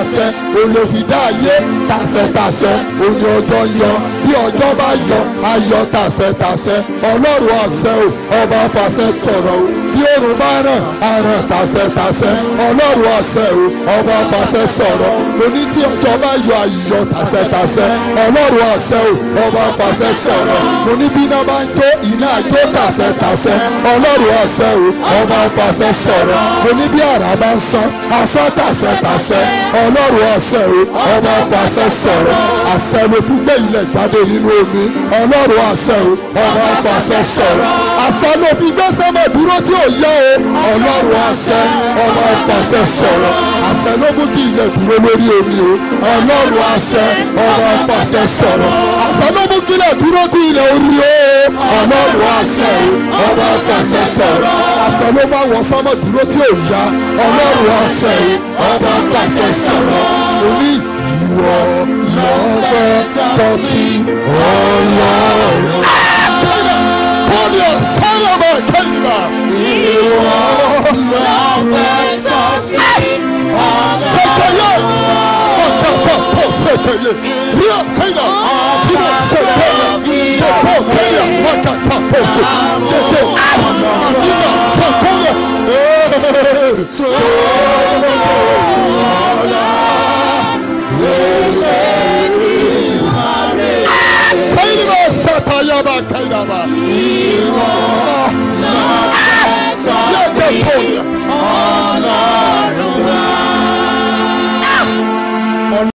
tàṣẹ olófìdá ayé tàṣẹtàṣẹ òní ọjọ́ yọ bí ọjọ́ bá yọ ayọ̀ tàṣẹtàṣẹ ọlọ́run àṣẹ o ọba fàṣẹ sọ̀rọ̀ o bí òrùn bá ràn àràn tàṣẹtàṣẹ ọlọ́run àṣẹ o ọba fàṣẹ sọ̀rọ̀ òní tí ọjọ́ bá yọ ayọ̀ tàṣẹtàṣẹ ọlọ́run àṣẹ o ọba fàṣẹ sọ̀rọ̀ òní bí iná bá ń jó iná àjó tàṣẹtàṣẹ ọlọ́run àṣẹ o ọba fàṣẹ sọ̀rọ̀ òní bí àrà bá ń sán asán tàṣẹtàṣẹ ọlọ́run àṣẹ o ọba fàṣẹ sọ̀rọ̀ àṣẹ ló fi gbé ilẹ̀ jáde nínú omi ọlọ́run àṣẹ o ọba fàṣẹ sọ̀rọ̀ àṣẹ ló fi gbé sẹ́mọ̀ dúró tí ò yẹ o ọlọ́run àṣẹ ọba fàṣẹ sọ̀rọ̀ àṣẹ ló mú kí ilẹ̀ dúró lórí omi o ọlọ́run àṣẹ ọba fàṣẹ sọ̀rọ̀ àṣẹ ló mú kí ilẹ̀ dúró tí ilẹ̀ orí o ọlọ́run àṣẹ o ọba fàṣẹ sọ̀rọ̀ àṣẹ ló bá wọ sẹ́mọ̀ dúró tí ò yá ọlọ́run àṣẹ o ọba fàṣẹ sọ̀rọ̀ oní ìwọ lọ́fẹ́ tọ́ sí ọlọ́run. Kọ́ni ọ̀sán ọmọ ìkẹ́lìmọ̀. Ìwọ lọ́fẹ́ tọ́ sí ọlọ́run. Sẹ́kẹ̀yẹ ọ̀tọ̀tọ̀ pọ̀ sẹ́kẹ̀yẹ. Ríọ̀ kẹ́yà ríọ̀ sẹ́kẹ̀yẹ. Jẹ̀bọ̀ kẹ́yà ọ̀tọ̀tọ̀ pọ̀ sẹ́. Jẹ̀bọ̀ àdìmọ̀ sẹ́kẹ̀yẹ. Kẹ́yìnbó sẹ́kẹ̀yẹ bá kẹ́yà bá.